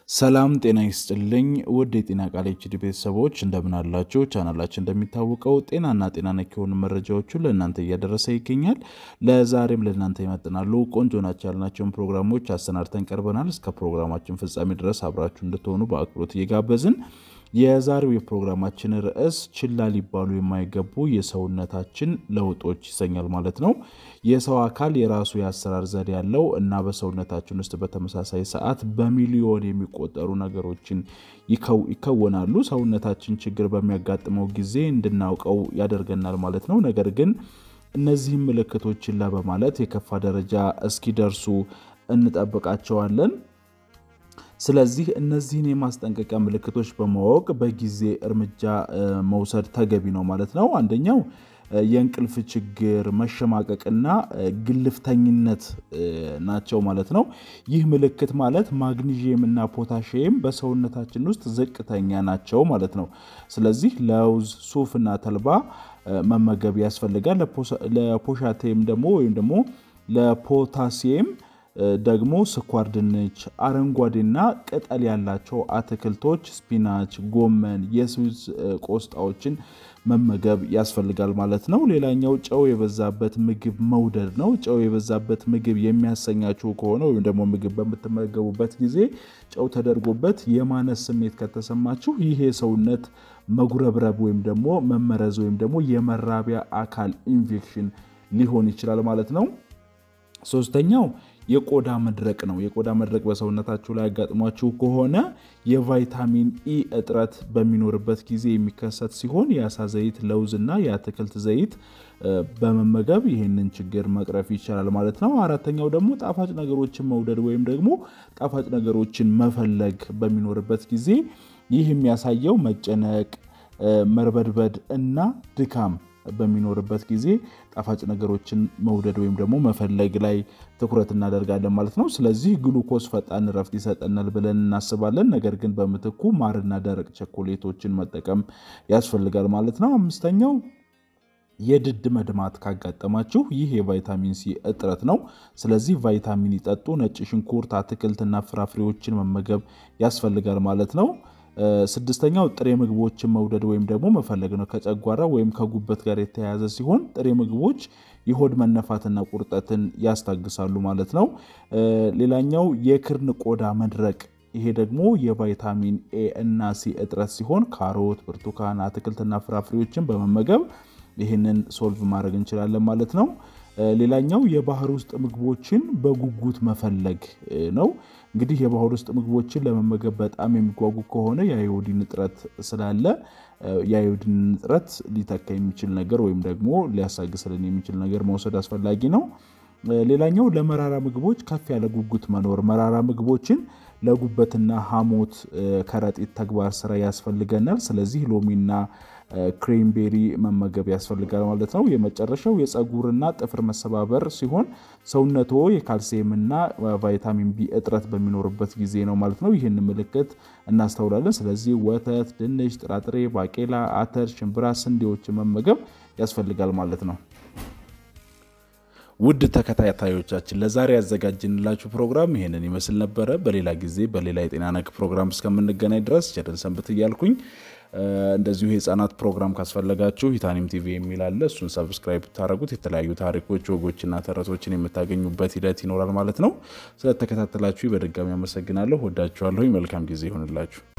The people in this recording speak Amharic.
ሰላም ጤና ይስጥልኝ ውድ የጤና ቃል ኤችዲ ቤተሰቦች እንደምን አላችሁ? ቻናላችን እንደሚታወቀው ጤናና ጤና ነክ የሆኑ መረጃዎችን ለእናንተ እያደረሰ ይገኛል። ለዛሬም ለእናንተ ይመጥናሉ ቆንጆ ናቸው ያልናቸውን ፕሮግራሞች አሰናድተን ቀርበናል። እስከ ፕሮግራማችን ፍጻሜ ድረስ አብራችሁ እንድትሆኑ በአክብሮት እየጋበዝን የዛሬው የፕሮግራማችን ርዕስ ችላ ሊባሉ የማይገቡ የሰውነታችን ለውጦች ይሰኛል ማለት ነው። የሰው አካል የራሱ የአሰራር ዘዴ ያለው እና በሰውነታችን ውስጥ በተመሳሳይ ሰዓት በሚሊዮን የሚቆጠሩ ነገሮችን ይከወናሉ። ሰውነታችን ችግር በሚያጋጥመው ጊዜ እንድናውቀው ያደርገናል ማለት ነው። ነገር ግን እነዚህም ምልክቶች ችላ በማለት የከፋ ደረጃ እስኪደርሱ እንጠብቃቸዋለን። ስለዚህ እነዚህን የማስጠንቀቂያ ምልክቶች በማወቅ በጊዜ እርምጃ መውሰድ ተገቢ ነው ማለት ነው። አንደኛው የእንቅልፍ ችግር፣ መሸማቀቅና ግልፍተኝነት ናቸው ማለት ነው። ይህ ምልክት ማለት ማግኒዥየም እና ፖታሽየም በሰውነታችን ውስጥ ዝቅተኛ ናቸው ማለት ነው። ስለዚህ ለውዝ፣ ሱፍ እና ተልባ መመገብ ያስፈልጋል። ለፖሻቴም ደግሞ ወይም ደግሞ ለፖታሲየም ደግሞ ስኳር ድንች፣ አረንጓዴና ቅጠል ያላቸው አትክልቶች፣ ስፒናች፣ ጎመን፣ የስዊዝ ቆስጣዎችን መመገብ ያስፈልጋል ማለት ነው። ሌላኛው ጨው የበዛበት ምግብ መውደድ ነው። ጨው የበዛበት ምግብ የሚያሰኛችሁ ከሆነ ወይም ደግሞ ምግብ በምትመገቡበት ጊዜ ጨው ተደርጎበት የማነስ ስሜት ከተሰማችሁ ይህ የሰውነት መጉረብረብ ወይም ደግሞ መመረዝ ወይም ደግሞ የመራቢያ አካል ኢንፌክሽን ሊሆን ይችላል ማለት ነው። ሶስተኛው የቆዳ መድረቅ ነው። የቆዳ መድረቅ በሰውነታችሁ ላይ ያጋጥሟችሁ ከሆነ የቫይታሚን ኢ እጥረት በሚኖርበት ጊዜ የሚከሰት ሲሆን የአሳ ዘይት፣ ለውዝ እና የአትክልት ዘይት በመመገብ ይህንን ችግር መቅረፍ ይቻላል ማለት ነው። አራተኛው ደግሞ ጣፋጭ ነገሮችን መውደድ ወይም ደግሞ ጣፋጭ ነገሮችን መፈለግ በሚኖርበት ጊዜ ይህ የሚያሳየው መጨነቅ፣ መርበድበድ እና ድካም በሚኖርበት ጊዜ ጣፋጭ ነገሮችን መውደድ ወይም ደግሞ መፈለግ ላይ ትኩረት እናደርጋለን ማለት ነው። ስለዚህ ግሉኮስ ፈጣን እረፍት ይሰጠናል ብለን እናስባለን። ነገር ግን በምትኩ ማርና ደረቅ ቸኮሌቶችን መጠቀም ያስፈልጋል ማለት ነው። አምስተኛው የድድ መድማት ካጋጠማችሁ ይህ የቫይታሚን ሲ እጥረት ነው። ስለዚህ ቫይታሚን ይጠጡ። ነጭ ሽንኩርት፣ አትክልትና ፍራፍሬዎችን መመገብ ያስፈልጋል ማለት ነው። ስድስተኛው ጥሬ ምግቦችን መውደድ ወይም ደግሞ መፈለግ ነው። ከጨጓራ ወይም ከጉበት ጋር የተያያዘ ሲሆን ጥሬ ምግቦች የሆድ መነፋትና ቁርጠትን ያስታግሳሉ ማለት ነው። ሌላኛው የክርን ቆዳ መድረቅ ይሄ ደግሞ የቫይታሚን ኤ እና ሲ እጥረት ሲሆን ካሮት፣ ብርቱካን፣ አትክልትና ፍራፍሬዎችን በመመገብ ይህንን ሶልቭ ማድረግ እንችላለን ማለት ነው። ሌላኛው የባህር ውስጥ ምግቦችን በጉጉት መፈለግ ነው። እንግዲህ የባህር ውስጥ ምግቦችን ለመመገብ በጣም የሚጓጉ ከሆነ የአዮዲን እጥረት ስላለ የአዮዲን እጥረት ሊተካ የሚችል ነገር ወይም ደግሞ ሊያሳግስልን የሚችል ነገር መውሰድ አስፈላጊ ነው። ሌላኛው ለመራራ ምግቦች ከፍ ያለ ጉጉት መኖር፣ መራራ ምግቦችን ለጉበትና ሐሞት ከረጢት ተግባር ስራ ያስፈልገናል። ስለዚህ ሎሚና ክሬምቤሪ መመገብ ያስፈልጋል ማለት ነው። የመጨረሻው የፀጉርና ጥፍር መሰባበር ሲሆን ሰውነቶ የካልሲየምና ቫይታሚን ቢ እጥረት በሚኖርበት ጊዜ ነው ማለት ነው። ይህን ምልክት እናስተውላለን። ስለዚህ ወተት፣ ድንች፣ ጥራጥሬ፣ ባቄላ፣ አተር፣ ሽምብራ፣ ስንዴዎችን መመገብ ያስፈልጋል ማለት ነው። ውድ ተከታታዮቻችን ለዛሬ ያዘጋጅንላችሁ ፕሮግራም ይሄንን ይመስል ነበረ። በሌላ ጊዜ በሌላ የጤና ነክ ፕሮግራም እስከምንገናኝ ድረስ ቸርን ሰንብት እያልኩኝ እንደዚሁ የህፃናት ፕሮግራም ካስፈለጋችሁ ሂታኒም ቲቪ የሚል አለ። እሱን ሰብስክራይብ ብታደረጉት የተለያዩ ታሪኮች፣ ወጎችና ተረቶችን የምታገኙበት ሂደት ይኖራል ማለት ነው። ስለተከታተላችሁ በድጋሚ አመሰግናለሁ። ወዳችኋለሁ። መልካም ጊዜ ይሆንላችሁ።